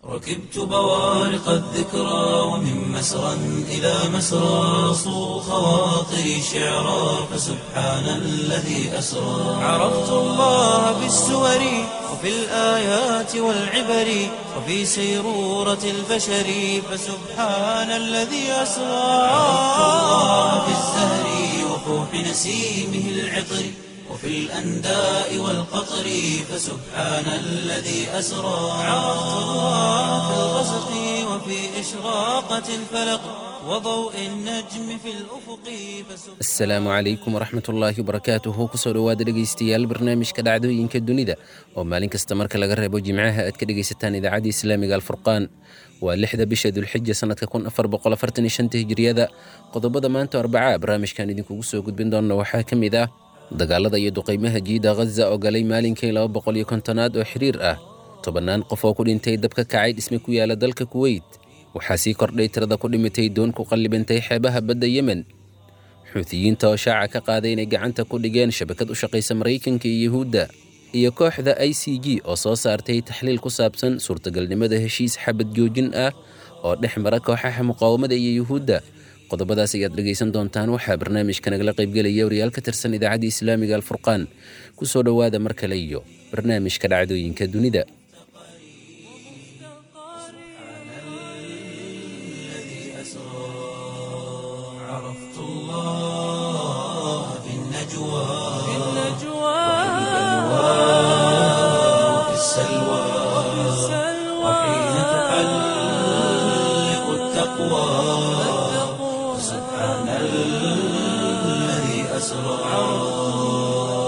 ركبت بوارق الذكرى ومن مسرى إلى مسرى صو خواطري شعرا فسبحان الذي أسرى عرفت الله بالسور وفي الآيات والعبر وفي سيرورة البشر فسبحان الذي أسرى عرفت الله بالزهر وفوح نسيمه العطر وفي الأنداء والقطر فسبحان الذي أسرى عرفت الله في الغسق وفي إشراقة الفلق وضوء النجم في الأفق فسبحان asalaamu calaykum waraxmat ullaahi wabarakaatuhu kusoo dhowaada dhegaystayaal barnaamijka dhacdooyinka dunida oo maalin kasta marka laga reebo jimcaha aad ka dhegaysataan idaacadda islaamiga alfurqaan waa lixda bisha dulxija sanadka kun afar boqol afartan iyo shanta hijriyada qodobada maanta arbacaa barnaamijkan idinkugu soo gudbin doona waxaa ka mid ah dagaalada iyo duqaymaha jiida ghaza oo galay maalinkii laba boqol iyo kontonaad oo xiriir ah tobannaan qof oo ku dhintay dab ka kacay dhisme ku yaala dalka kuweyt waxaa sii kordhay tirada ku dhimatay doon ku qallibantay xeebaha badda yemen xuutiyiinta oo shaaca ka qaaday inay gacanta ku dhigeen shabakad u shaqaysa maraykanka iyo yuhuudda iyo kooxda i c g oo soo saartay taxliil ku saabsan suurtagalnimada heshiis xabad joojin ah oo dhex mara kooxaha muqaawamada iyo yuhuudda qodobadaas ayaad dhegaysan doontaan waxaa barnaamijka nagala qaybgelaya wariyaal ka tirsan idaacadda islaamiga alfurqaan ku soo dhowaada mar kale iyo barnaamijka dhacdooyinka dunida عرفت الله في النجوى وفي السلوى وحين تحلق التقوى سبحان الذي أسرى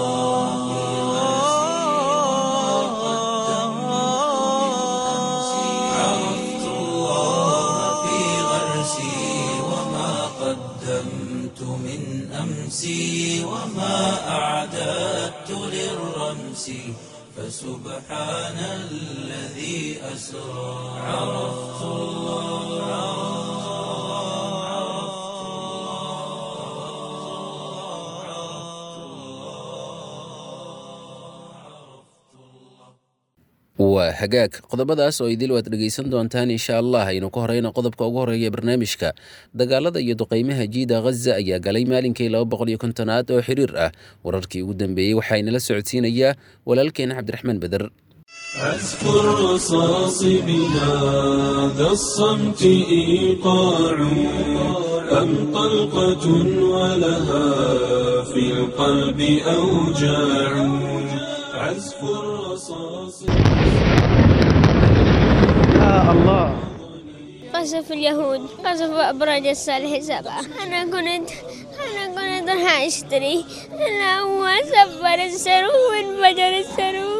عرفت الله في غرسي وما قدمت من أمسي وما أعددت للرمس فسبحان الذي أسرى عرفت waa hagaag qodobadaas oo idil waad dhegaysan doontaan insha allah aynu ka horeyna qodobka ugu horeeya barnaamijka dagaalada iyo duqaymaha jiida ghaza ayaa galay maalinkii laba boqol iyo kontonaad oo xiriir ah wararkii ugu dambeeyey waxaa inala socodsiinayaa walaalkeena cabdiraxmaan beder أذكر رصاص بهذا الصمت إيقاع أم طلقة ولها في القلب أوجاع عزف الرصاص قصف اليهود قصف أبراج الصالح سبعة أنا كنت أنا كنت راح أشتري أنا هو سفر السرو وانفجر السرو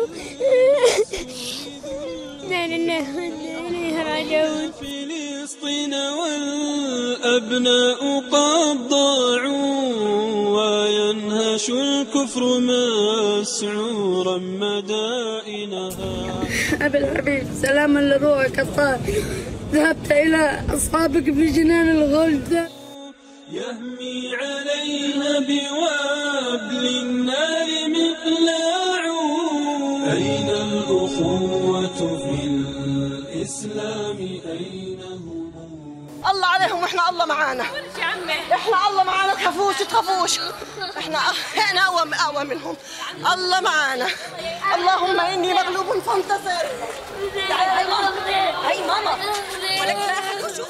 لا لله وإنا إليه راجعون فلسطين والأبناء قد ضاعوا وينهش الكفر مسعورا مدائنها أبي الحبيب سلاما لروحك الطاهر ذهبت إلى أصحابك في جنان الغلد يهمي عليها بوابل النار مقلاع أين الأخوة في الإسلام أين هم الله عليهم واحنا الله معانا احنا الله معانا تخافوش تخافوش احنا احنا اقوى اقوى منهم الله معانا اللهم اني مغلوب فانتصر تعالي هاي ماما هاي ماما ولك لا أحد وشوف.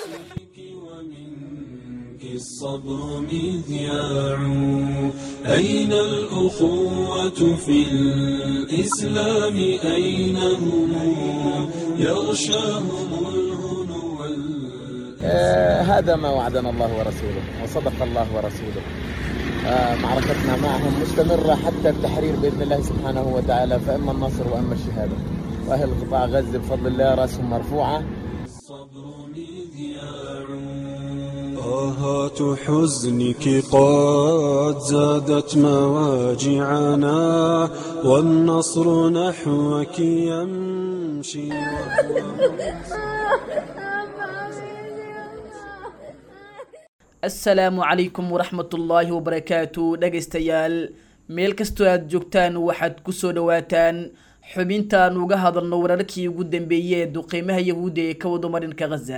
ومنك الصبر مذياع أين الأخوة في الإسلام أين هم يغشاهم الهنو وال- آه، هذا ما وعدنا الله ورسوله وصدق الله ورسوله آه، معركتنا معهم مستمرة حتى التحرير بإذن الله سبحانه وتعالى فإما النصر وإما الشهادة وأهل قطاع غزة بفضل الله رأسهم مرفوعة الصبر مذياع طاهات حزنك قد زادت مواجعنا والنصر نحوك يمشي asalaamu calaykum waraxmatullaahi wabarakaatu dhegaystayaal meel kastoo aad joogtaan waxaad ku soo dhowaataan xubinta aan uga hadalno wararkii ugu dambeeyey ee duqeymaha yahuudda ee ka wado marinka khaza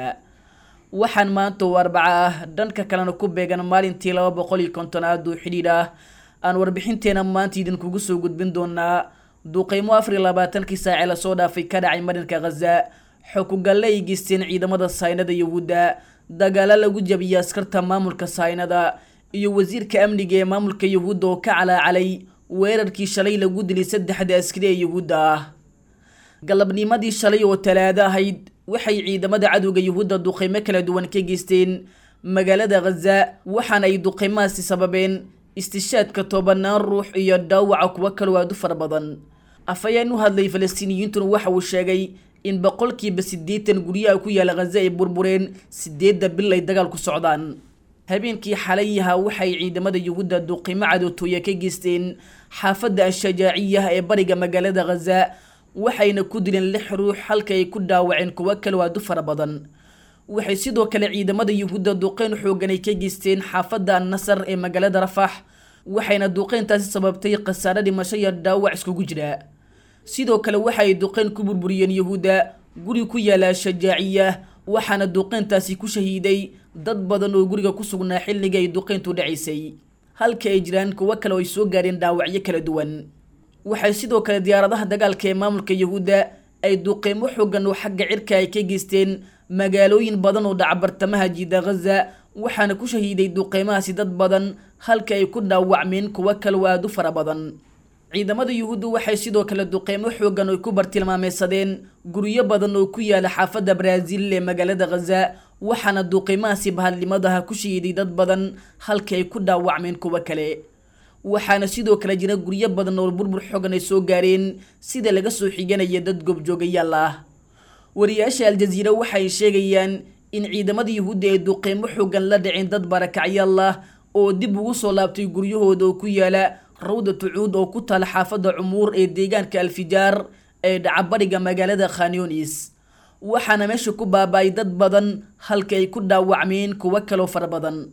waxaan maanta oo arbaca ah dhanka kalena ku beegan maalintii laba boqol iyo kontonaad oo xidhiidh ah aan warbixinteena maanta idinkugu soo gudbin doonaa duqeymo afar iyo labaatankii saace lasoo dhaafay ka dhacay marinka khaza xokugalle ay geysteen ciidamada saynada yahuudda dagaalo lagu jabiyay askarta maamulka saynada iyo wasiirka amniga ee maamulka yahuudda oo ka calaacalay weerarkii shalay lagu dilay saddexda askari ee yahuudda ah galabnimadii shalay oo talaado ahayd waxay ciidamada cadowga yahuudda duqeymo kala duwan ka geysteen magaalada khaza waxaana ay duqeymahaasi sababeen istishaadka tobanaan ruux iyo dhaawaca kuwo kaloo aad u fara badan afhayeen u hadlay falastiiniyiintuna waxa uu sheegay in boqolkiiba siddeetan guryaha ku yaala khaza ay burbureen sideedda bil ay dagaal ku socdaan habeenkii xalayaha waxay ciidamada yuhuudda duqimo cadowtooya ka geysteen xaafadda ashajaaciya ee bariga magaalada khaza waxayna ku dileen lix ruux halka ay ku dhaawaceen kuwo kaloo aad u fara badan waxay sidoo kale ciidamada yuhuudda duqeyn xoogan ay ka geysteen xaafadda annasar ee magaalada rafax waxayna duqeyntaasi sababtay khasaare dhimasho iyo dhaawac iskugu jira sidoo kale waxaay duqeyn ku burburiyeen yuhuudda guri ku yaala ashajaaciya waxaana duqeyntaasi ku shahiiday dad badan oo guriga ku sugnaa xilliga ay duqeyntu dhacaysay halka ay jiraan kuwo kale oo ay soo gaareen dhaawacyo kala duwan waxay sidoo kale diyaaradaha dagaalka ee maamulka yahuudda ay duqeymo xoogan oo xagga cirka ay ka geysteen magaalooyin badan oo dhaca bartamaha jiida khaza waxaana ku shahiiday duqeymahaasi dad badan halka ay ku dhaawacmeen kuwo kale oo aada u fara badan ciidamada yuhuuddu waxay sidoo kale duqeymo xoogan oo ku bartilmaameysadeen guryo badan oo ku yaala xaafadda baraaziil ee magaalada khaza waxaana duqeymahaasi bahadlimadaha ku shahiiday dad badan halka ay ku dhaawacmeen kuwo kale waxaana sidoo kale jira guryo badan oo burbur xoogan ay soo gaareen sida laga soo xiganaya dad goobjoogayaal ah wariyaasha aljaziira waxay sheegayaan in ciidamada yuhuudda ay duqeymo xoogan la dhiceen dad barakacyaal ah oo dib ugu soo laabtay guryahooda oo ku yaala rawdatu cuud oo ku taala xaafadda cumuur ee deegaanka alfijaar ee dhacabariga magaalada khanyonis waxaana meesha ku baaba-ay dad badan halka ay ku dhaawacmeen kuwo kaloo fara badan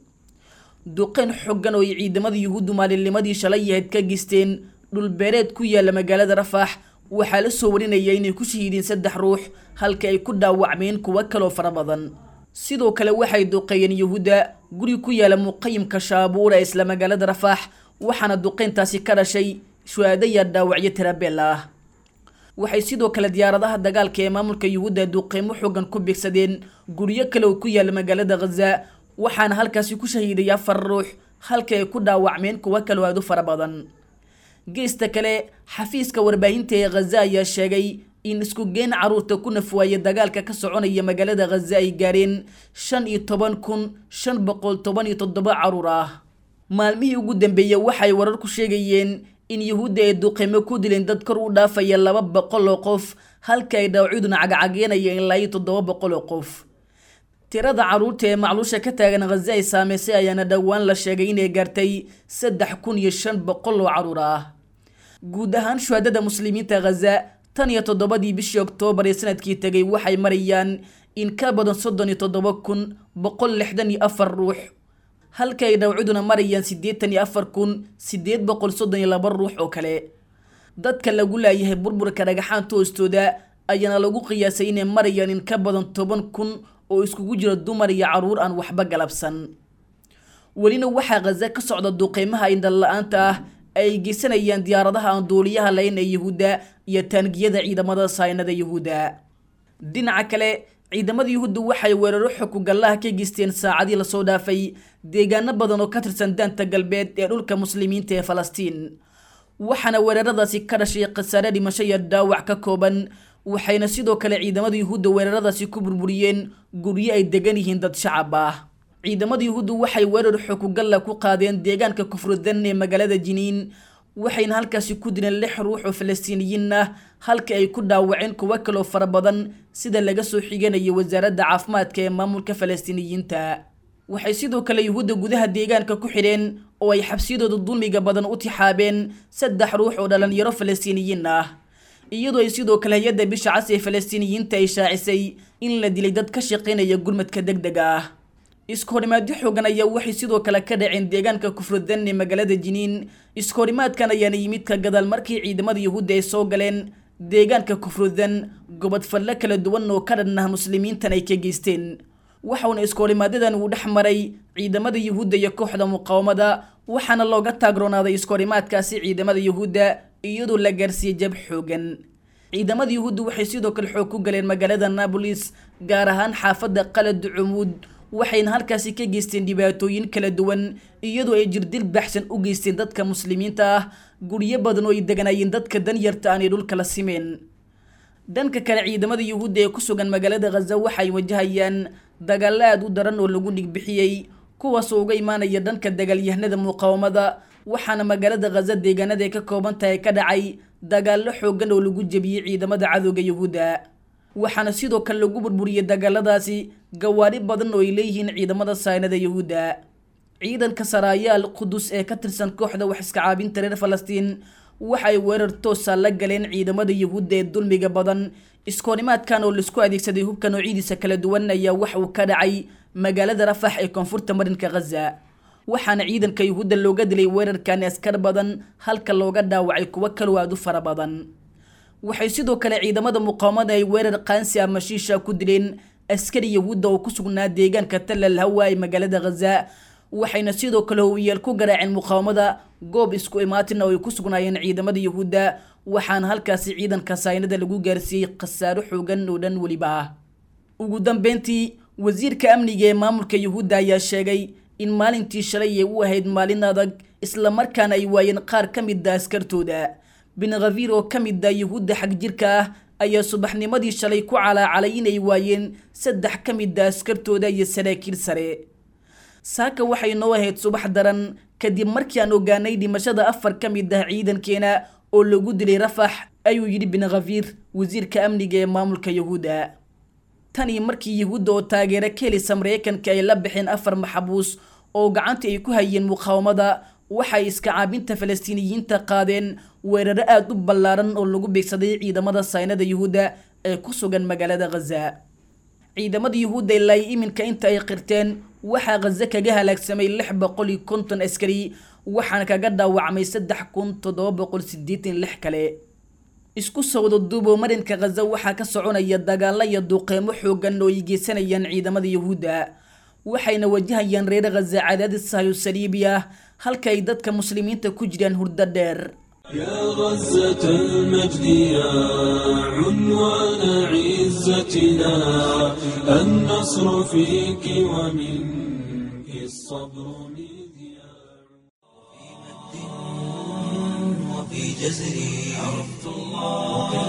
duqeyn xoogan oo ay ciidamada yuhuuddu maalinnimadii shalay yahayd ka geysteen dhulbeereed ku yaala magaalada rafax waxaa la soo warinaya inay ku shahiideen saddex ruux halka ay ku dhaawacmeen kuwo kaloo fara badan sidoo kale waxay duqeeyeen yuhuudda guri ku yaala muqayimka shaabuura ee isla magaalada rafax waxaana duqeyntaasi ka dhashay shuhaadaya dhaawacyo tirabeel ah waxay sidoo kale diyaaradaha dagaalka ee maamulka yuhuudda duqeymo xoogan ku beegsadeen guryo kale oo ku yaala magaalada khaza waxaana halkaasi ku shahiiday afar ruux halka ay ku dhaawacmeen kuwo kaloo aad u fara badan geesta kale xafiiska warbaahinta ee khaza ayaa sheegay in isku geen caruurta ku nafwaaya dagaalka ka soconaya magaalada khaza ay gaareen shan iyo toban kun shan boqol toban iyo toddoba caruur ah maalmihii ugu dambeeyey waxay wararku sheegayeen in yuhuudda ay duqeymo ku dileen dad kor u dhaafaya laba boqol oo qof halka ay dhaawacyaduna cagcageynaya ilaa iyo toddoba boqol oo qof tirada caruurta ee macluusha ka taagan khaza ay saameysay ayaana dhowaan la sheegay inay gaartay saddex kun iyo shan boqol oo caruur ah guud ahaan shuhadada muslimiinta khaza tan iyo toddobadii bishii oktoobar ee sanadkii tegay waxay marayaan in ka badan soddon iyo toddoba kun boqol lixdan iyo afar ruux halka ay dhawciduna marayaan siddeetan iyo afar kun siddeed boqol soddon iyo laba ruux oo kale dadka lagu laayahay burburka dhagaxaanta hoostooda ayaana lagu qiyaasay inay marayaan in ka badan toban kun oo iskugu jira dumar iyo caruur aan waxba galabsan welina waxaa khaza ka socda duqeymaha indhan la-aanta ah ay geysanayaan diyaaradaha aan duuliyaha layn ee yuhuudda iyo taangiyada ciidamada saynada yuhuudda dhinaca kale ciidamada yuhuudda waxay weeraro xukugallaha ka geysteen saacadii lasoo dhaafay deegaano badan oo ka tirsan daanta galbeed ee dhulka muslimiinta ee falastiin waxaana weeraradaasi ka dhashay khasaare dhimasho iyo dhaawac ka kooban waxayna sidoo kale ciidamada yuhuudda weeraradaasi ku burburiyeen guryo ay degan yihiin dad shacab ah ciidamada yuhuuddu waxay weerar xukugalla ku qaadeen deegaanka kufrudan ee magaalada jiniin waxayna halkaasi ku dileen lix ruux oo falastiiniyiin ah halka ay ku dhaawaceen kuwo kaloo fara badan sida laga soo xiganaya wasaaradda caafimaadka ee maamulka falastiiniyiinta waxay sidoo kale yuhuudda gudaha deegaanka ku xidheen oo ay xabsiyadooda dulmiga badan u tixaabeen saddex ruux oo dhalinyaro falastiiniyiin ah iyadoo ay sidoo kale hay-adda bisha cas ee falastiiniyiinta ay shaacisay in la dilay dad ka shaqaynaya gurmadka deg dega ah iskahorimaadyo xoogan ayaa waxay sidoo kale ka dhaceen deegaanka kufrudan ee magaalada jiniin iskahorimaadkan ayaana yimid ka gadaal markii ciidamada yuhuudda ay soo galeen deegaanka kufrudan gobodfallo kala duwan oo ka dhan ah muslimiintan ay ka geysteen waxauna iskoorimaadadan uu dhex maray ciidamada yuhuudda iyo kooxda muqaawamada waxaana looga taagroonaaday iskoorimaadkaasi ciidamada yuhuudda iyadoo la gaarsiiyey jab xoogan ciidamada yuhuudda waxay sidoo kale xoog ku galeen magaalada nabolis gaar ahaan xaafadda qalad cumuud waxayna halkaasi ka geysteen dhibaatooyin kala duwan iyadoo ay jirdil baxsan u geysteen dadka muslimiinta ah guryo badan oo ay deganaayeen dadka danyarta aanay dhulka la simeen dhanka kale ciidamada yuhuudda ee ku sugan magaalada khaza waxay wajahayaan dagaalo aada u daran oo lagu dhigbixiyey kuwaasoo uga imaanaya dhanka dagaalyahanada muqaawamada waxaana magaalada khaza deegaanada ay ka kooban tahay ka dhacay dagaallo xoogan oo lagu jebiyey ciidamada cadowga yuhuudda waxaana sidoo kale lagu burburiyey dagaaladaasi gawaari badan oo ay leeyihiin ciidamada saynada yuhuudda ciidanka saraayaal qudus ee ka tirsan kooxda wax iska caabinta reer falastiin waxay weerar toosa la galeen ciidamada yuhuudda ee dulmiga badan iskoonimaadkan oo laisku adeegsaday hubka noocyadiisa kala duwan ayaa wax uu ka dhacay magaalada rafax ee koonfurta marinka khaza waxaana ciidanka yuhuudda looga dilay weerarkani askar badan halka looga dhaawacay kuwo kaloo aada u fara badan waxay sidoo kale ciidamada muqaawamada ay weerar qaansi ama shiisha ku dileen askari yahuudda oo ku sugnaa deegaanka talal hawa ee magaalada khaza waxayna sidoo kale howiyeel ku garaaceen muqaawamada goob isku imaatina oo ay ku sugnaayeen ciidamada yuhuudda waxaana halkaasi ciidanka saynada lagu gaarsiiyey khasaaro xoogan oo dhan weliba ah ugu dambeyntii wasiirka amniga ee maamulka yuhuudda ayaa sheegay in maalintii shalay ay u ahayd maalin adag islamarkaana ay waayeen qaar ka mida askartooda bin khafiir oo ka mid a yuhuudda xag jirka ah ayaa subaxnimadii shalay ku calaacalay inay waayeen saddex ka mida askartooda iyo saraakiil sare saaka waxay noo ahayd subax daran kadib markii aan ogaanay dhimashada afar ka mid ah ciidankeena oo lagu dilay rafax ayuu yidhi bin khafiir wasiirka amniga ee maamulka yuhuudda tanii markii yuhuudda oo taageero ka helisa mareykanka ay la baxeen afar maxabuus oo gacanta ay ku hayeen muqaawamada waxay iska caabinta falastiiniyiinta qaadeen weeraro aada u ballaaran oo lagu beegsaday ciidamada saynada yuhuudda ee ku sugan magaalada khaza ciidamada yuhuudda ilaa iminka inta ay qirteen waxaa khaza kaga halaagsamay lix boqol iyo konton askari waxaana kaga dhaawacmay saddex kun toddoba boqol sideetan lix kale isku sawdo duubo marinka khaza waxaa ka soconaya dagaalo iyo duuqeymo xoogan oo ay geysanayaan ciidamada yuhuudda waxayna wajahayaan reer khaza cadaadis sahayo saliibi ah halka ay dadka muslimiinta ku jiraan hurdo dheer يا غزة المجد يا عنوان عزتنا النصر فيك ومنك الصبر مذياع وفي جزري عرفت الله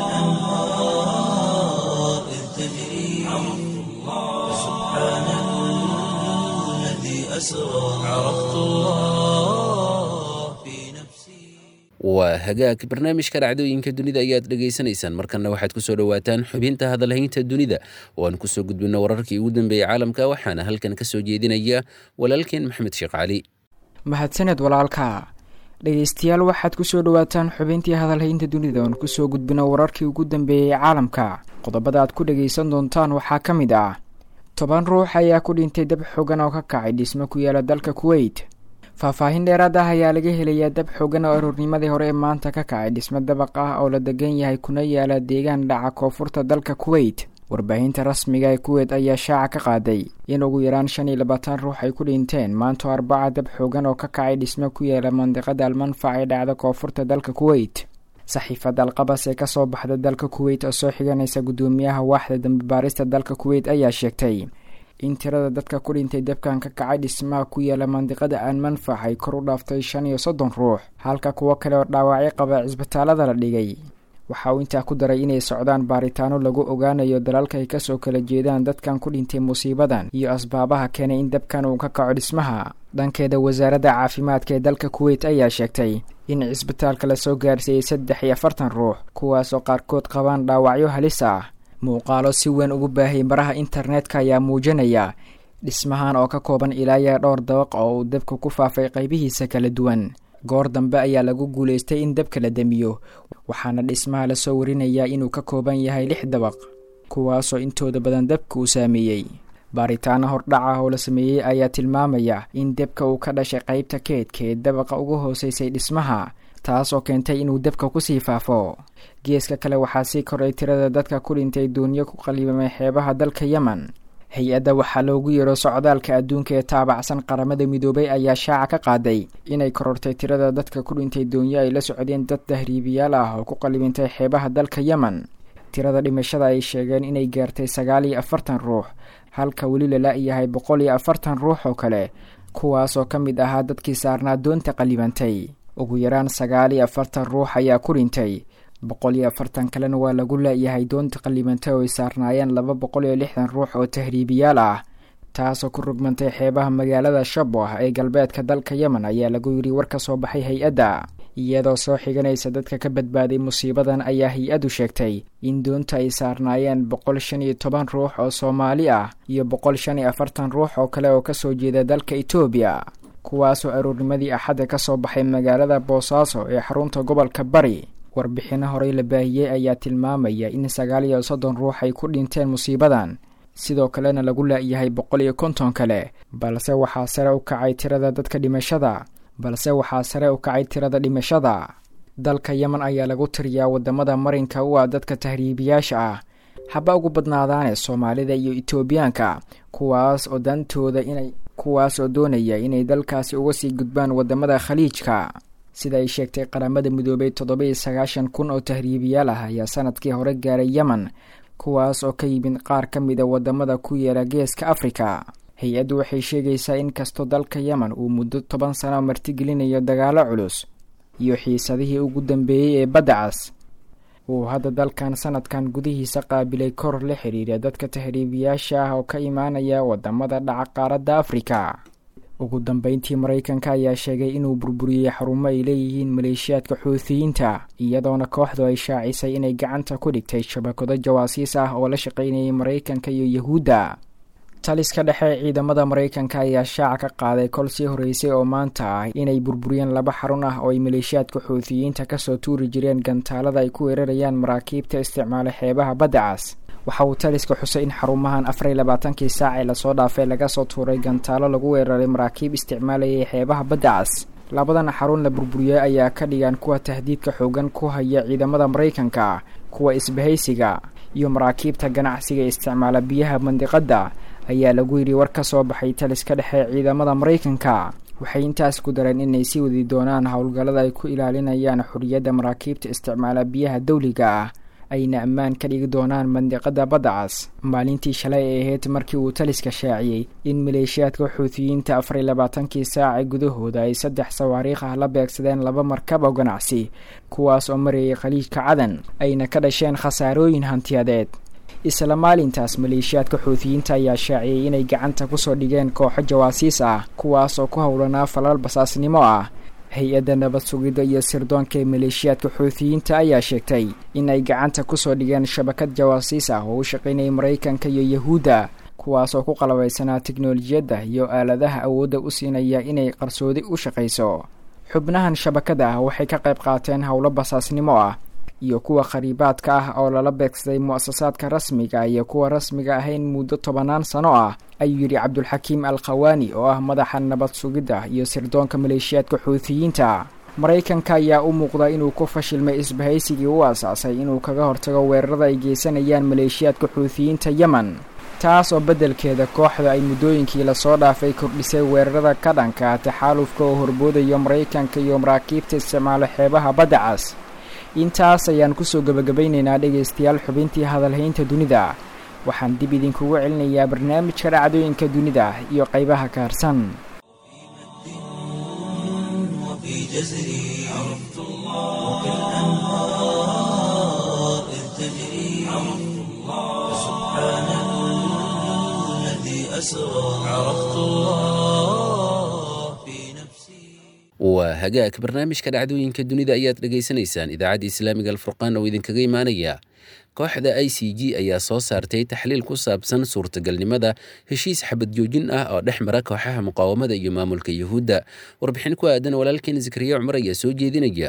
وكالأنهار إذ تجري عرفت الله سبحان الذي أسرى عرفت الله في نفسي waa hagaag barnaamijka dhacdooyinka dunida ayaad dhegaysanaysaan markanna waxaad kusoo dhowaataan xubinta hadalhaynta dunida oo aan kusoo gudbino wararkii ugu dambeeyey caalamka waxaana halkan kasoo jeedinaya walaalkeen maxmed sheekh cali mahadsaned walaalka dhegeystayaal waxaad kusoo dhowaataan xubintii hadalhaynta dunida oon kusoo gudbino wararkii ugu dambeeyey caalamka qodobada aad ku dhageysan doontaan waxaa ka mid ah toban ruux ayaa ku dhintay dab xoogan oo ka kacay dhismo ku yaala dalka kuweyt faahfaahin dheeraad ah ayaa laga helayaa dab xoogan oo aroornimadii hore ee maanta ka kacay dhismo dabaq ah oo la degan yahay kuna yaala deegaan dhaca koonfurta dalka kuweyt warbaahinta rasmiga ee kuweyt ayaa shaaca ka qaaday in ugu yaraan shan iyo labaatan ruux ay ku dhinteen maantoo arbaca dab xoogan oo ka kacay dhismo ku yaala mandiqada almanfac ee dhacda koonfurta dalka kuweyt saxiifada alqabas ee kasoo baxda dalka kuweyt oo soo xiganaysa guddoomiyaha waaxda dambibaarista dalka kuweyt ayaa sheegtay in tirada dadka ku dhintay dabkan ka kacay dhismaha ku yaala mandiqada aan manfac ay kor u dhaaftay shan iyo soddon ruux halka kuwo kale oo dhaawacyo qaba cisbitaalada la dhigay waxa uu intaa ku daray inay socdaan baaritaano lagu ogaanayo dalalka ay kasoo kala jeedaan dadkan ku dhintay musiibadan iyo asbaabaha keenay in dabkan uu ka kaco dhismaha dhankeeda wasaaradda caafimaadka ee dalka kuweyt ayaa sheegtay in cisbitaalka lasoo gaarsiiyey saddex iyo afartan ruux kuwaasoo qaarkood qabaan dhaawacyo halis ah muuqaalo si weyn ugu baahiyay baraha internetka ayaa muujinaya dhismahan oo ka kooban ilaa iyo dhowr dabaq oo uu dabka ku faafay qaybihiisa kala duwan goor dambe ayaa lagu guulaystay in dabka la damiyo waxaana dhismaha lasoo warinayaa inuu ka kooban yahay lix dabaq kuwaasoo intooda badan dabka uu saameeyey baaritaano hordhac ah oo la sameeyey ayaa tilmaamaya in debka uu ka dhashay qaybta keedka ee dabaqa ugu hooseysay dhismaha taas oo keentay inuu dabka kusii faafo geeska kale waxaa sii koray tirada dadka ku dhintay duunyo ku qalibamay xeebaha dalka yemen hay-adda waxaa loogu yeero socdaalka adduunka ee taabacsan qaramada midoobay ayaa shaaca ka qaaday inay korortay tirada dadka ku dhintay doonyo ay la socdeen dad tahriibiyaal ah oo ku qalibintay xeebaha dalka yemen tirada dhimashada ay sheegeen inay gaartay sagaal iyo afartan ruux halka weli lala yahay boqol iyo afartan ruux oo kale kuwaas oo ka mid ahaa dadkii saarnaa doonta qalibantay ugu yaraan sagaal iyo afartan ruux ayaa ku dhintay boqol iyo afartan kalena waa lagu laayahay doonta qalibantay oo ay saarnaayeen laba boqol iyo lixdan ruux oo tahriibiyaal ah taasoo ku rugmantay xeebaha magaalada shaboh ee galbeedka dalka yemen ayaa lagu yidhi war ka soo baxay hay-adda iyadoo soo xiganaysa dadka ka badbaaday musiibadan ayaa hay-addu sheegtay in doonta ay saarnaayeen boqol shan iyo toban ruux oo soomaali ah iyo boqol shan iyo afartan ruux oo kale oo kasoo jeeda dalka etoobiya kuwaasoo aroornimadii axadda ka soo baxay magaalada boosaaso ee xarunta gobolka bari warbixino horey la baahiyey ayaa tilmaamaya in sagaal iyo soddon ruux ay ku dhinteen musiibadan sidoo kalena lagu laayahay boqol iyo konton kale balse waxaa sare u kacay tirada dadka dhimashada balse waxaa sare u kacay tirada dhimashada dalka yemen ayaa lagu tiriyaa wadamada marinka u ah dadka tahriibiyaasha ah haba ugu badnaadaane soomaalida iyo etoobiyaanka kuwaas oo dantooda inay kuwaas oo doonaya inay dalkaasi uga sii gudbaan wadamada khaliijka sida ay sheegtay qaramada midoobay toddoba iyo sagaashan kun oo tahriibiyaal ah ayaa sanadkii hore gaaray yemen kuwaas oo ka yimid qaar ka mida wadamada ku yeela geeska afrika hay-addu waxay sheegaysaa in kastoo dalka yemen uu muddo toban sano martigelinayo dagaalo culus iyo xiisadihii ugu dambeeyey ee badda cas uu hadda dalkan sanadkan gudihiisa qaabilay kor la xiriira dadka tahriibiyaasha ah oo ka imaanaya wadamada dhaca qaaradda afrika ugu dambeyntii maraykanka ayaa sheegay inuu burburiyey xarumo ay leeyihiin maleeshiyaadka xuutiyiinta iyadoona kooxdu ay shaacisay inay gacanta ku dhigtay shabakado jawaasiis ah oo la shaqaynayay maraykanka iyo yahuudda taliska dhexe ciidamada maraykanka ayaa shaaca ka qaaday kol sii horeysay oo maanta ah inay burburiyeen laba xarun ah oo ay maleeshiyaadka xuutiyiinta kasoo tuuri jireen gantaalada ay ku weerarayaan maraakiibta isticmaala xeebaha badda cas waxa uu taliska xusay in xarumahan afar iyo labaatankii saac ee lasoo dhaafay laga soo tuuray gantaalo lagu weeraray maraakiib isticmaalayay xeebaha badda cas labadan xarun la burburiyey ayaa ka dhigaan kuwa tahdiidka xoogan ku haya ciidamada maraykanka kuwa isbahaysiga iyo maraakiibta ganacsiga isticmaala biyaha mandiqadda ayaa lagu yidhi war ka soo baxay taliska dhexe ciidamada maraykanka waxay intaas ku dareen inay sii wadi doonaan howlgallada ay ku ilaalinayaan xorriyadda maraakiibta isticmaala biyaha dawliga ah ayna ammaan ka dhigi doonaan mandiqada badda cas maalintii shalay ay ahayd markii uu taliska shaaciyey in maleeshiyaadka xuutiyiinta afar iyo labaatankii saaca gudahooda ay saddex sawaariikh ah la beegsadeen laba markab oo ganacsi kuwaas oo marayay khaliijka cadan ayna ka dhasheen khasaarooyin hantiyadeed isla maalintaas maleeshiyaadka xuutiyiinta ayaa shaaciyey inay gacanta kusoo dhigeen kooxo jawaasiis ah kuwaas oo ku howlanaa falal basaasnimo ah hay-adda nabad sugidda iyo sirdoonka ee maleeshiyaadka xuutiyiinta ayaa sheegtay in ay gacanta kusoo dhigeen shabakad jawaasiis ah oo u shaqaynayay maraykanka iyo yahuudda kuwaas oo ku qalabaysanaa teknolojiyadda iyo aaladaha awoodda u siinaya inay qarsoodi u shaqayso xubnahan shabakada ah waxay ka qayb qaateen howlo basaasnimo ah iyo kuwa khariibaadka ah oo lala beegsaday mu-asasaadka rasmiga iyo kuwa rasmiga ahayn muddo tobanaan sano ah ayuu yidhi cabdulxakiim al khawaani oo ah madaxa nabad sugidda iyo sirdoonka maleeshiyaadka xuutiyiinta maraykanka ayaa u muuqda inuu ku fashilmay isbahaysigii u aasaasay inuu kaga hortago weerarada ay geysanayaan maleeshiyaadka xuutiyiinta yemen taas oo beddelkeeda kooxda ay muddooyinkii lasoo dhaafay kordhisay weerarada ka dhanka taxaalufka oo horboodayo maraykanka iyo maraakiibta isticmaalo xeebaha badda cas intaas ayaan kusoo gebagabaynaynaa dhegaystayaal xubintii hadalhaynta dunida waxaan dib idinkugu celinayaa barnaamijka dhacdooyinka dunida iyo qaybaha kaarsan وفي جزري عرفت الله وكالأنهار إذ تجري عرفت الله سبحان الذي أسرى عرفت الله في نفسي waa hagaag barnaamijka dhacdooyinka dunida ayaad dhegaysanaysaan idaacadda islaamiga alfurqaan oo idinkaga imaanaya kooxda i c g ayaa soo saartay taxliil ku saabsan suurtagalnimada heshiis xabad joojin ah oo dhex mara kooxaha muqaawamada iyo maamulka yuhuudda warbixin ku aadan walaalkeen zakariya cumar ayaa soo jeedinaya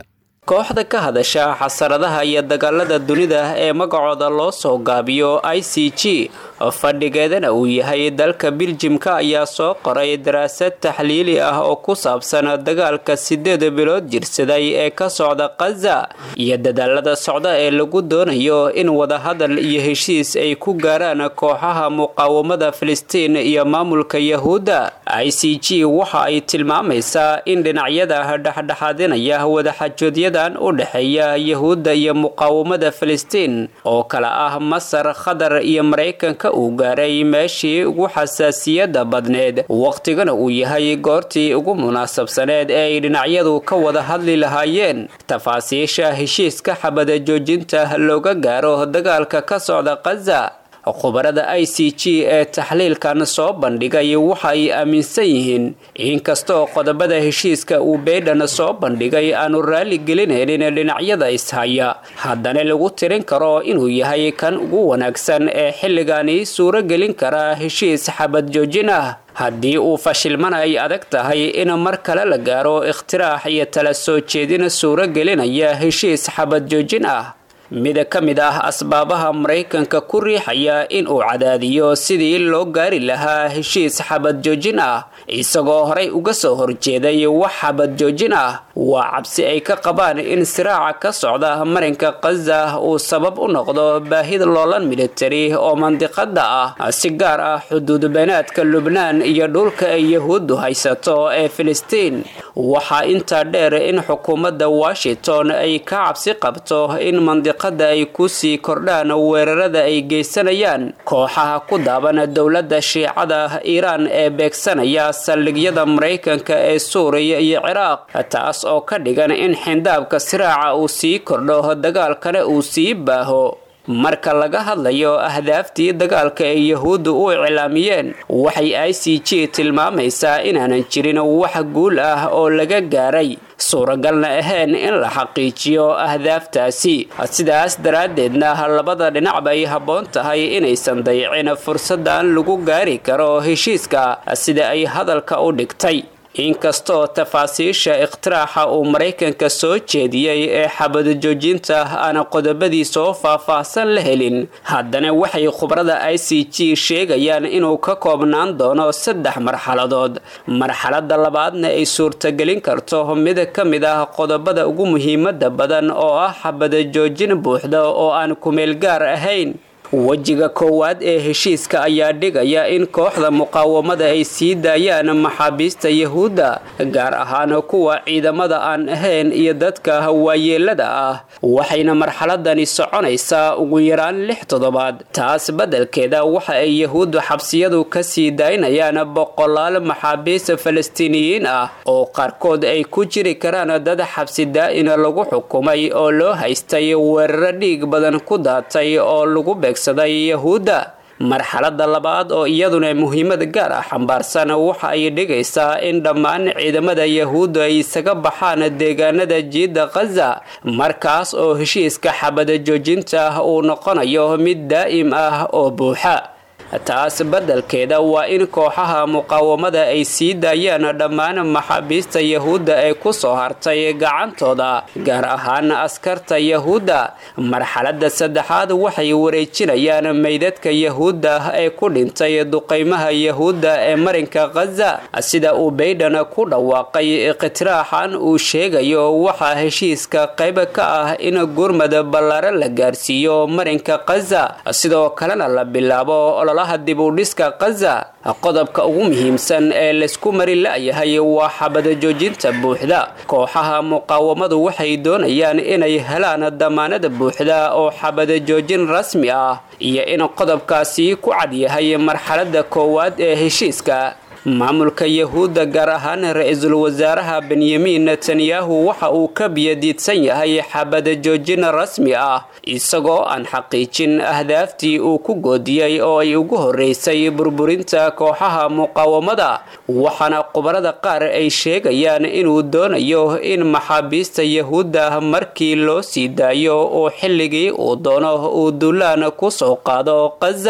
kooxda ka hadasha xasaradaha iyo dagaalada dunida ee magacooda loo soo gaabiyo i c g fadhigeedana uu yahay dalka biljimka ayaa soo qoray daraasad taxliili ah oo ku saabsan dagaalka sideed bilood jirsaday ee ka socda khaza iyo dadaalada socda ee lagu doonayo in wadahadal iyo heshiis ay ku gaaraan kooxaha muqaawamada filistiin iyo maamulka yahuudda i c g waxa ay tilmaamaysaa in dhinacyada dhexdhexaadinaya wadaxajoodyadan u dhexeeya yahuudda iyo muqaawamada filistiin oo kale ah masar qatar iyo maraykanka uu gaaray meeshii ugu xasaasiyadda badneed wakhtigana uu yahay goortii ugu munaasabsaneed ee ay dhinacyadu ka wada hadli lahaayeen tafaasiisha heshiiska xabada joojinta looga gaaro dagaalka ka socda khaza khubarada i c g ee taxliilkan soo bandhigay waxa ay aaminsan yihiin inkastoo qodobada heshiiska uu baydhan soo bandhigay aanu raali gelinaynin dhinacyada ishaya haddana lagu tirin karo inuu yahay kan ugu wanaagsan ee xilligani suuro gelin kara heshiis xabad joojin ah haddii uu fashilmana ay adag tahay in mar kale la gaaro ikhtiraax iyo tala soo jeedin suuro gelinaya heshiis xabad joojin ah mid ka mid ah asbaabaha maraykanka ku riixaya in uu cadaadiyo sidii loo gaari lahaa heshiis xabad joojin ah isagoo horay uga soo horjeeday wax xabad joojin ah waa cabsi ay ka qabaan in siraaca ka socda marinka khaza uu sabab u noqdo baahid loolan militari oo mandiqada ah si gaar ah xuduud beenaadka lubnaan iyo dhulka ay yahuuddu haysato ee filistiin waxaa intaa dheer in xukuumadda washington ay ka cabsi qabto in mandiqada ay ku sii kordhaan weerarada ay geysanayaan kooxaha ku daaban dowladda shiicada iiraan ee beegsanaya saldhigyada maraykanka ee suuriya iyo ciraaq taas oo ka dhigan in xindaabka siraaca uu sii kordho dagaalkana uu sii baaho marka laga hadlayo ahdaaftii dagaalka ay yahuuddu u iclaamiyeen waxay i c g tilmaamaysaa inaanan jirin wax guul ah oo laga gaaray suuragalna ahayn in la xaqiijiyo ahdaaftaasi sidaas daraaddeedna labada dhinac bay habboon tahay inaysan dayicin fursadan lagu gaari karo heshiiska sida ay hadalka u dhigtay inkastoo tafaasiisha ikhtiraaxa uu maraykanka soo jeediyey ee xabad joojinta aan qodobadii soo faah-faahsan la helin haddana waxay khubrada i c g sheegayaan inuu ka koobnaan doono saddex marxaladood marxalada labaadna ay suurtagelin karto mid ka mid ah qodobada ugu muhiimada badan oo ah xabada joojin buuxda oo aan kumeel gaar ahayn wejiga koowaad ee heshiiska ayaa dhigaya in kooxda muqaawamada ay sii daayaan maxaabiista yahuudda gaar ahaan kuwa ciidamada aan ahayn iyo dadka waayeelada ah waxayna marxaladani soconaysaa ugu yaraan lix toddobaad taas beddelkeeda waxa ay yahuuddu xabsiyadu ka sii daynayaan boqolaal maxaabiista falastiiniyiin ah oo qaarkood ay ku jiri karaan dad xabsi daa-ina lagu xukumay oo loo haystay weeraro dhiig badan ku daatay oo lagu beeg yahuudda marxalada labaad oo iyaduna muhiimad gaar ah xambaarsan waxa ay dhigaysaa in dhammaan ciidamada yahuuddu ay isaga baxaan deegaanada jiidda khaza markaas oo heshiiska xabada joojinta uu noqonayo mid daa'im ah oo buuxa taas beddelkeeda waa in kooxaha muqaawamada ay sii daayaan dhammaan maxaabiista yahuudda ee ku soo hartay gacantooda gaar ahaan askarta yahuudda marxaladda saddexaad waxay wareejinayaan meydadka yahuudda ee ku dhintay duqaymaha yahuudda ee marinka khaza sida uu baydhan ku dhawaaqay ikhtiraaxan uu sheegayo waxaa heshiiska qayb ka ah in gurmad ballaare la gaarsiiyo marinka khaza sidoo kalena la bilaabo dibudhiska khaza qodobka ugu muhiimsan ee laysku mari la-yahay waa xabada joojinta buuxda kooxaha muqaawamadu waxay doonayaan inay helaan damaanada buuxda oo xabada joojin rasmi ah iyo in qodobkaasi ku cadyahay marxalada koowaad ee heshiiska maamulka yahuudda gaar ahaan ra-iisul wasaaraha benyamin netanyahu waxa uu ka biyadiidsan yahay xabada joojin rasmi ah isagoo aan xaqiijin ahdaaftii uu ku goodiyey oo ay ugu horeysay burburinta kooxaha muqaawamada waxaana khubarada qaar ay sheegayaan inuu doonayo in maxaabiista yahuudda markii loo sii daayo oo xilligii uu doono uu duulaan ku soo qaado khaza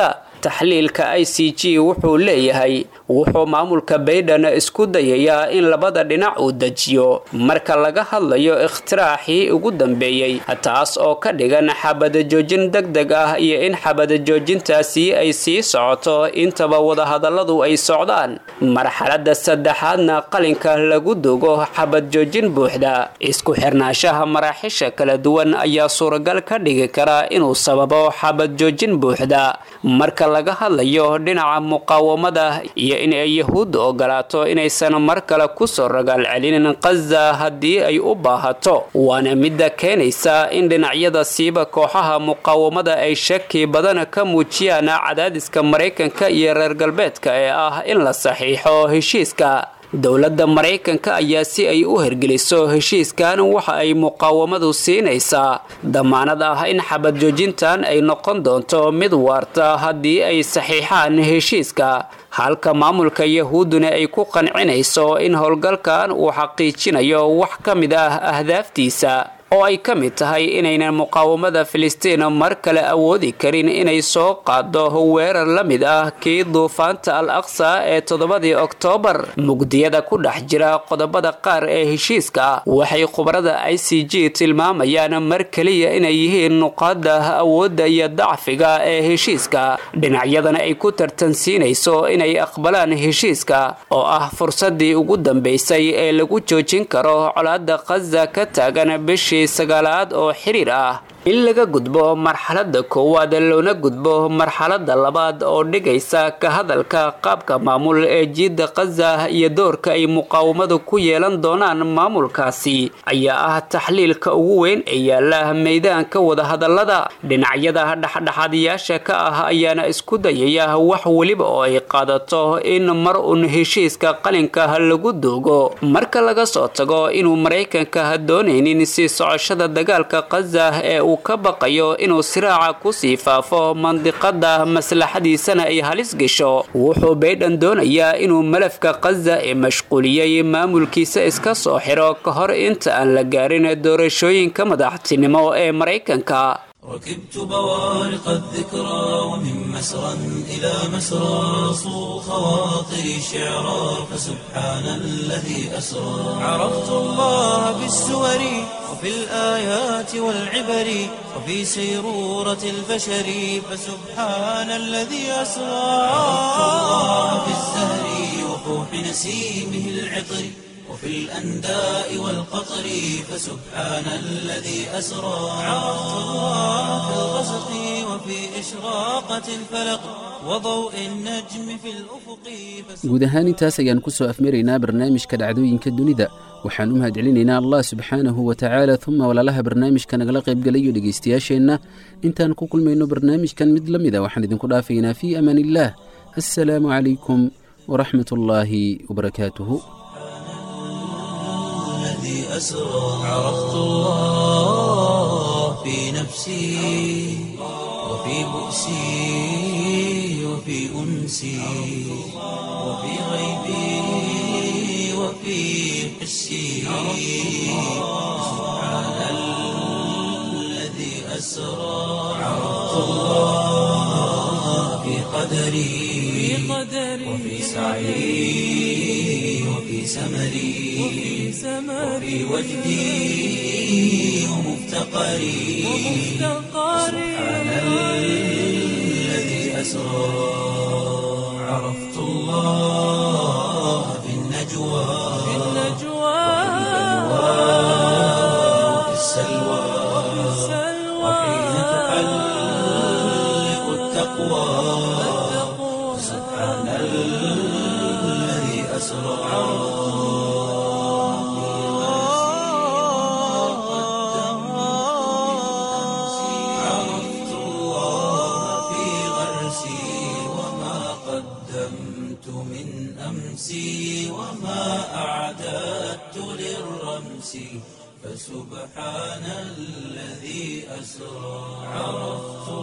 taxliilka i c g wuxuu leeyahay wuxuu maamulka baydhan isku dayayaa in labada dhinac uu dejiyo marka laga hadlayo ikhtiraaxii ugu dambeeyey taas oo ka dhigan xabadajoojin deg deg ah iyo in xabadajoojintaasi ay sii socoto intaba wadahadalladu ay socdaan marxaladda saddexaadna qalinka lagu dogo xabadjoojin buuxda isku xirnaanshaha maraaxisha kala duwan ayaa suuragal ka dhigi kara inuu sababo xabadjoojin buuxda marka laga hadlayo dhinaca muqaawamada iyo in ay yahuudda ogolaato inaysan mar kale kusoo ragaal celinin khaza haddii ay u baahato waana midda keenaysa in dhinacyada siiba kooxaha muqaawamada ay shaki badan ka muujiyaan cadaadiska maraykanka iyo reer galbeedka ee ah in la saxiixo heshiiska dowladda maraykanka ayaa si ay u hergeliso heshiiskan waxa ay muqaawamadu siinaysaa damaanad ah in xabadjoojintan ay noqon doonto mid waarta haddii ay saxiixaan heshiiska halka maamulka yahuudduna ay ku qancinayso in howlgalkan uu xaqiijinayo wax ka mid ah ahdaaftiisa oo ay ka mid tahay inaynan muqaawamada filistiin mar kale awoodi karin inay soo qaado weerar la mid ah kii duufaanta al aqsa ee toddobadii oktoobar mugdiyada ku dhex jira qodobada qaar ee heshiiska waxay khubarada i c g tilmaamayaan mar keliya inay yihiin nuqaada awoodda iyo dacfiga ee heshiiska dhinacyadana ay ku tartansiinayso inay aqbalaan heshiiska oo ah fursadii ugu dambaysay ee lagu joojin karo colaada khaza ka taagan bishii sagaalaad oo xiriir ah in laga gudbo marxaladda koowaad loona gudbo marxaladda labaad oo dhigaysa ka hadalka qaabka maamul ee jiidda khaza iyo doorka ay muqaawamadu ku yeelan doonaan maamulkaasi ayaa ah taxliilka ugu weyn ee yaala meydaanka wadahadallada dhinacyada dhexdhexaadiyaasha ka ah ayaana isku dayaya wax weliba oo ay qaadato in mar un heshiiska qalinka lagu doogo marka laga soo tago inuu maraykanka doonaynin sii socoshada dagaalka khaza ee uu ka baqayo inuu siraaca kusii faafo mandiqada maslaxadiisana ay halis gasho wuxuu baydhan doonayaa inuu malafka khaza ee mashquuliyey maamulkiisa iska soo xiro ka hor inta aan la gaarin doorashooyinka madaxtinimo ee maraykanka ركبت بوارق الذكرى ومن مسرى إلى مسرى صو خواطري شعرا فسبحان الذي أسرى عرفت الله بالسور وفي الآيات والعبر وفي سيرورة البشر فسبحان الذي أسرى عرفت الله بالزهر وفوح نسيمه العطر وفي الأنداء والقطر فسبحان الذي أسرى عرفت الله في الغسق وفي إشراقة الفلق وضوء النجم في الأفق guud ahaan intaas ayaan ku soo afmaraynaa barnaamijka dhacdooyinka dunida waxaan u mahadcelinaynaa allah subxaanahu wa tacaala uma walaalaha barnaamijka nagala qaybgalayo dhegaystayaasheenna intaan ku kulmayno barnaamijkan mid la mida waxaan idinku dhaafaynaa fii amaan illaah assalaamu calaykum waraxmat ullaahi wabarakaatuhu الذي أسرى عرفت الله في نفسي وفي بؤسي وفي أنسي وفي غيبي وفي حسي سبحان الذي أسرى عرفت الله في قدري وفي سعي وفي سمري وفي وجدي ومفتقري سبحان الذي أسرى عرفت الله في النجوى وفي السلوى وحين تحلق التقوى سبحان الذي أسرى عرفت الله في غرسي وما قدمت من أمسي وما أعددت للرمس فسبحان الذي أسرى عرفت